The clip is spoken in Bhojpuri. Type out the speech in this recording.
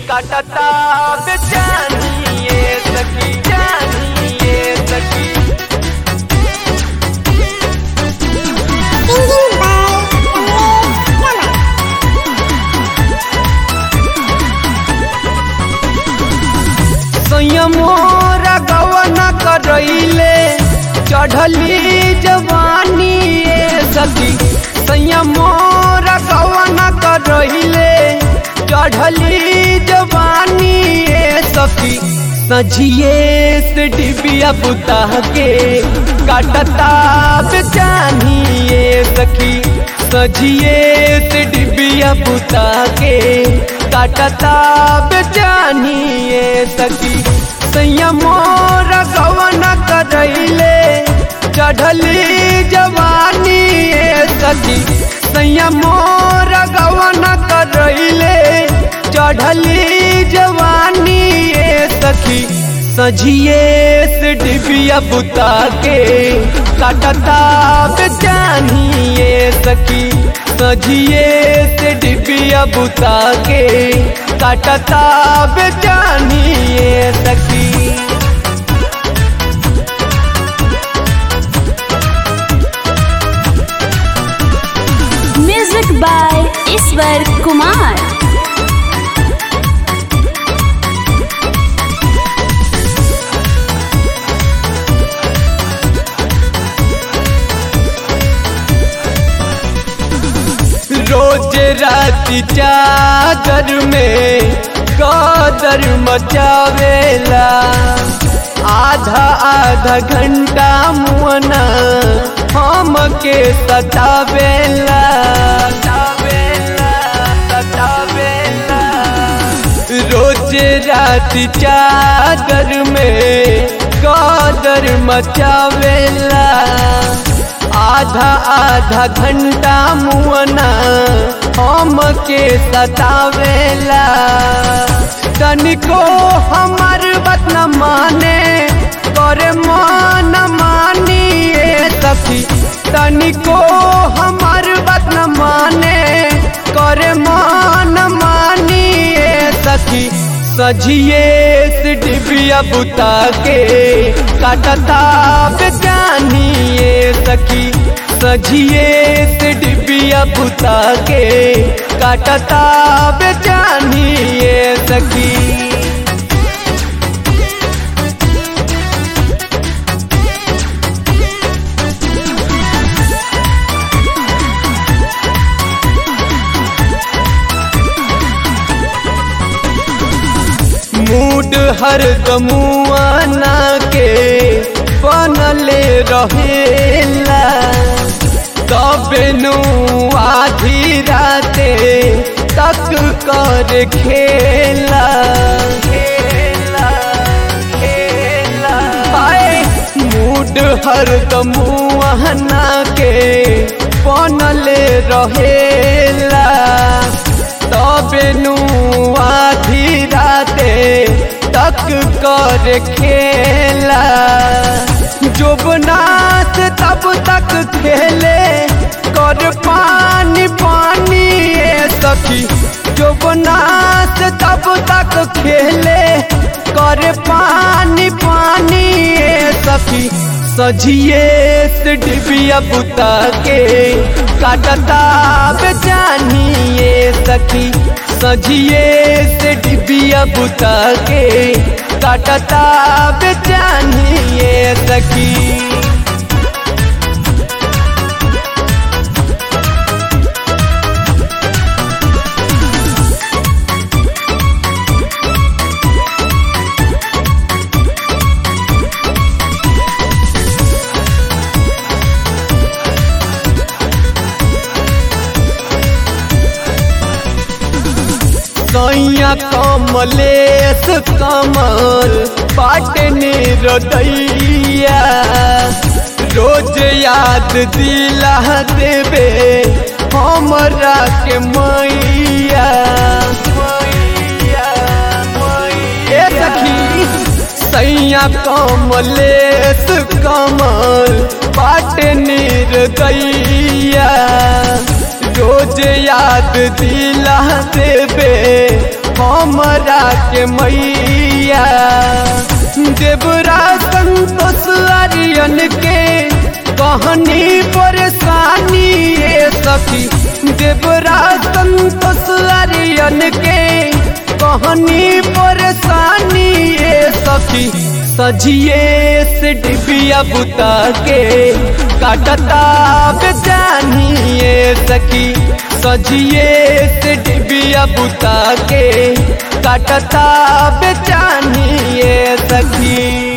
काटता बेचानिए सखी जानिए सखी Singing by Rama. संयमोरा गवना करैले चढ़ली जवानी ए सखी संयमोरा गवना करैले चढ़ली जवानी ए सखी सझिए से डिबिया बुता के काटता बेचानी ए सखी सझिए से डिबिया बुता के काटता बेचानी ए सखी संयमोर गवन करैले चढ़ली जवानी ए सखी संयमोर गवन करैले चढ़ली जवानी ए सखी सझिए से डिबिया बुता के काटता बेचानी ए सखी सझिए से डिबिया बुता के काटता बेचानी ए सखी म्यूजिक बाय ईश्वर कुमार रोज राति चादर में कदर मचावेला आधा आधा घंटा मुअना हम के सतावेला सतावेला सतावेला रोज राति चादर में कदर मचावेला आधा आधा घंटा मुअना हम के सतावेला तनिको हमार बात न माने करे मन मानी ए सखी तनिको हमार बात न माने करे मन मानी ए सखी सझिए से डिबिया बुता के काटता बेचानी ए सखी सझिए से डिबिया बुता के काटता बेचानी ए सखी मूड हर गमुआना के बनले रहेला तबेनु आधी राते तक कर खेला खेला खेला हाय मूड हर गमुआना के बनले रहेला तबेनु आधी राते तक कर खेला जोबनाथ तब तक खेले कर पानी पानी ए सखी जोबनाथ तब तक खेले कर पानी पानी ए सखी सझिए से डिबिया बुता के काटता बेचानी ए सखी सझिए से डिबिया बुता के काटता बेचानी ए सखी सैया कमलेश कमल पाटने रदैया रोज याद दिला देवे हमरा के मैया मैया मैया ए सखी सैया कमलेश कमल पाटने रदैया रोज याद दिला देवे हमरा के मैया देवरा संतोष आर्यन के कहनी परेशानी ये सखी देवरा संतोष आर्यन के कहनी परेशानी ये सखी सजिए से डिबिया बुता के काटता बेचानिए सखी सजिए से डिबिया बुता के काटता बेचानिए सखी